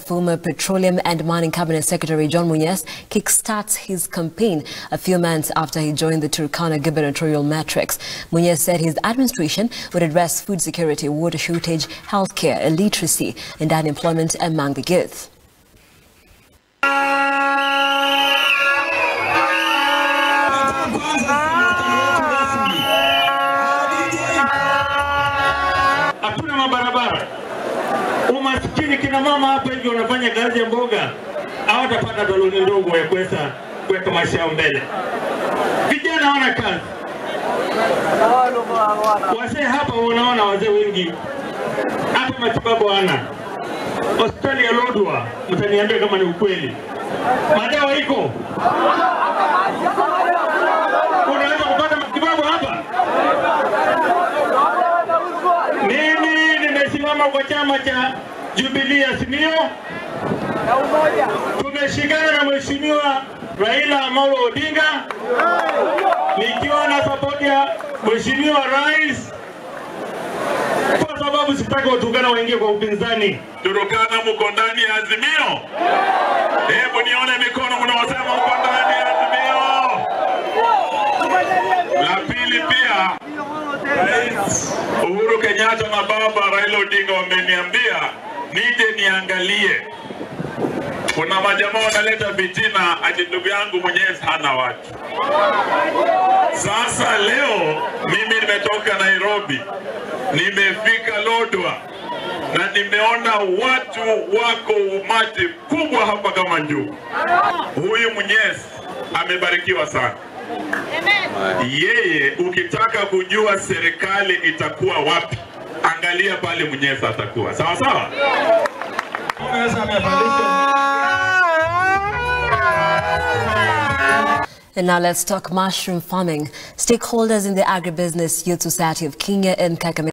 former Petroleum and Mining Cabinet Secretary John Munyes kickstarts his campaign a few months after he joined the Turkana gubernatorial matrix. Munyes said his administration would address food security, water shortage, healthcare, illiteracy, and unemployment among the youth. Hatuna mabarabara, umaskini. Kina mama hapa hivi wanafanya kazi ya mboga, hawatapata doloni ndogo ya kuweza kuweka maisha yao mbele. Vijana hawana kazi, wazee hapa unaona, wazee wengi hata matibabu hawana. Hospitali ya Lodwar, mtaniambia kama ni ukweli, madawa iko, unaweza kupata matibabu hapa. Mimi nimesimama kwa chama cha Jubilee Azimio, tumeshikana na Mheshimiwa Raila Amolo Odinga, nikiwa na sapoti ya Mheshimiwa Rais, kwa sababu sitaki Waturkana waingie kwa upinzani. Turukana mko ndani ya Azimio? Hebu nione mikono mnaosema mko ndani ya Azimio. La pili pia, Rais Uhuru Kenyatta na baba Raila Odinga wameniambia nije niangalie. Kuna majamaa wanaleta vitina ati ndugu yangu Mwenyezi hana watu. Sasa leo mimi nimetoka Nairobi, nimefika Lodwar na nimeona watu wako umati kubwa hapa kama njugu. Huyu Mwenyezi amebarikiwa sana. Yeye ukitaka kujua serikali itakuwa wapi, angalia pale Mwenyezi atakuwa sawa sawa. And now let's talk mushroom farming. Stakeholders in the Agribusiness Youth Society of Kenya and Kakamega